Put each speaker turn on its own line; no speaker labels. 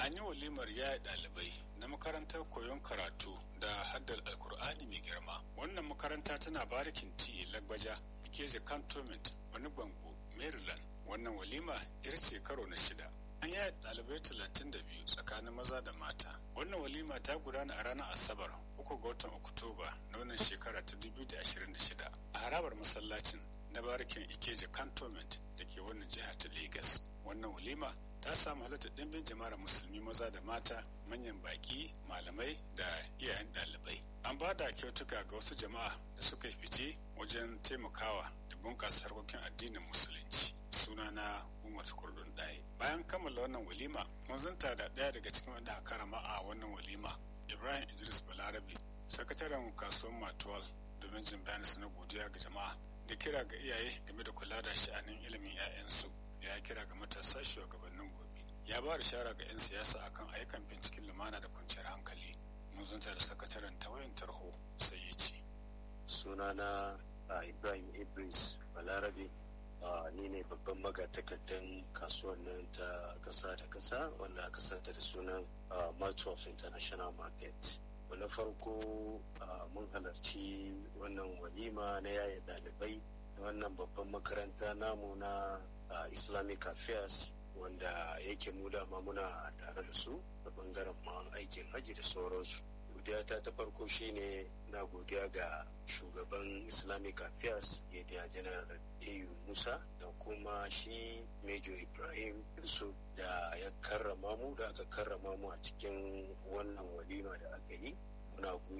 an yi walimar yaya ɗalibai na makarantar koyon karatu da haddar alkur'ani mai girma wannan makaranta tana barikin ti lagbaja ikeje cantonment wani bango maryland wannan walima ita ce karo na shida an yaya ɗalibai talatin da biyu tsakanin maza da mata wannan walima ta gudana a ranar asabar uku ga watan oktoba na wannan shekara ta 2026 a harabar masallacin na barikin ikeje cantonment da ke wannan jiha ta lagos wannan walima ta samu halittar ɗimbin jama'ar musulmi maza da mata manyan baƙi malamai da iyayen ɗalibai an ba da kyautuka ga wasu jama'a da suka yi fice wajen taimakawa da bunƙasa harkokin addinin musulunci suna na umar kurdun ɗaya bayan kammala wannan walima mun zanta da ɗaya daga cikin wanda aka karama a wannan walima ibrahim idris balarabe sakataren kasuwar matuwal domin jin bayanin na godiya ga jama'a da kira ga iyaye game da kula da sha'anin ilimin 'ya'yansu ya kira ga matasa shugabannin gobe ya ba da shara ga 'yan siyasa akan ayyukan binciken lumana da kwanciyar hankali mun zanta da sakataren tawayin tarho sai ya ce
sunana ibrahim idris balarabe ni ne babban magatakardan kasuwan nan ta kasa da kasa wanda aka santa da sunan of international market na farko mun halarci wannan walima na yaya dalibai wannan babban makaranta namu na islamic affairs wanda yake mu dama muna tare da su da bangaren ma aikin haji da sauransu godiyata ta farko shine na godiya ga shugaban islamic affairs yadda janar au musa da kuma shi major ibrahim yusuf da ya karrama mu da aka karrama mu a cikin wannan walima da aka yi muna